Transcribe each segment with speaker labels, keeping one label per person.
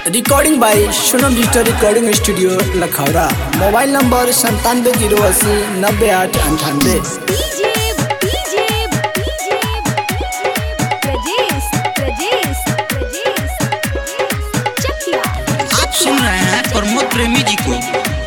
Speaker 1: recording by Sonam digital recording studio Lakhaura mobile number संतानवे zero अस्सी नब्बे आठ अंठानवे
Speaker 2: DJ DJ DJ Prajesh Prajesh Prajesh Chakiya
Speaker 3: आप सुन रहे हैं प्रमोद प्रेमी जी को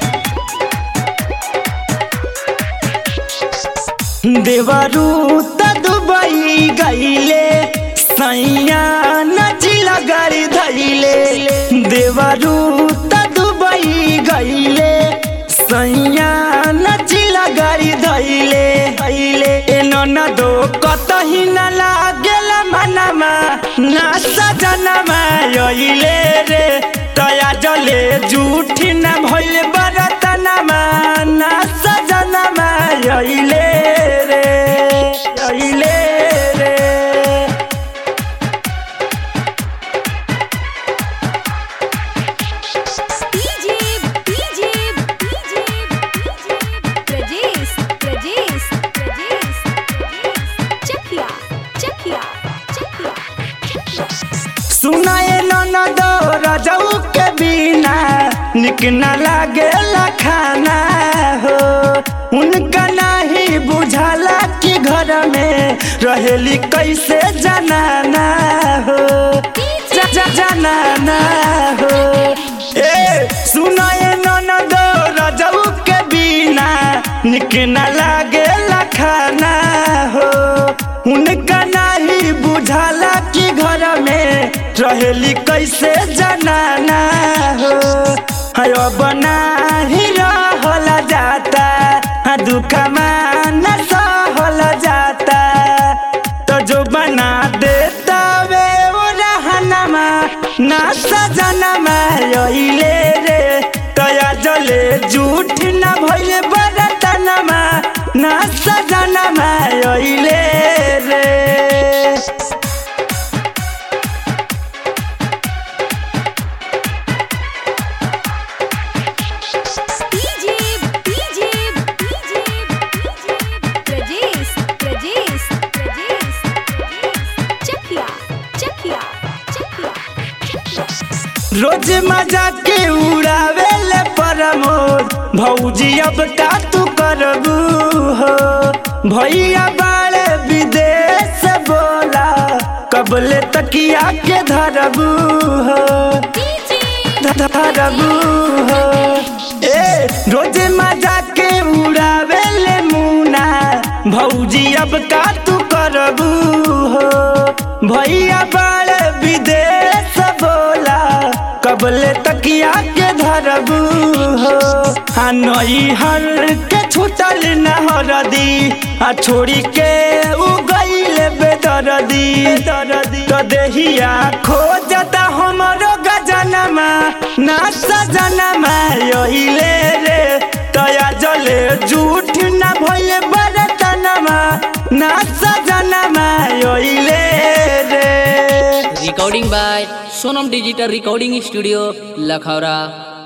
Speaker 4: देवरू त दुबई गईले सैया नचिला गाड़ी धैले देवरू त दुबई गईले सैया नचिला गाड़ी धैले धैले एनो न दो कतही न लागेल मनमा ना सजनमा यइले रे तया जले झूठी न भइल बरतनमा ना सजनमा यइले रे यइले रे
Speaker 2: DJ DJ DJ Prajesh Prajesh Prajesh Chakiya Chakiya Chakiya
Speaker 4: सुनाए ननद रजऊ के बिना निक न लागे खाना हो उनका नहीं बुझाला कि घर में रहेली कैसे जनाना हो जा- जा- जनाना हो ए सुनाए ननद रजऊ के बिना निक न लागे खाना हो उनका नहीं बुझाला कि घर में रहेली कैसे जनाना हो हयो बना ही रहल जाता हाँ दुख मान सहल जाता तो जो बना देता वे वो रहनमा ना सजनमा यहिले रे तया जले झूठ न भइल बरतनमा ना सजनमा यहिले रे
Speaker 2: DJ DJ DJ Prajesh Prajesh Prajesh Chakiya Chakiya Chakiya
Speaker 4: रोज मजा के उड़ावे ले प्रमोद भौजी अब का तू करबू हो भैया बाड़े विदेश बोला कबले तकिया के धरबू हो ध- धरबू हो ए रोज मजा के उड़ावे ले मुना भौजी अब का तू करबू हो भैया बाड़े विदेश बोला कबले तकिया के धरबू हो आ नई हर के छूटल न हरदी आ छोड़ी के उ गईल बेदरदी दरदी तो देहिया खोजता हमरो गजनमा ना सजनमा यहिले रे तया जले झूठ न भइल बरतनमा ना सजनमा यहिले रे
Speaker 5: recording by Sonam digital recording studio Lakhaura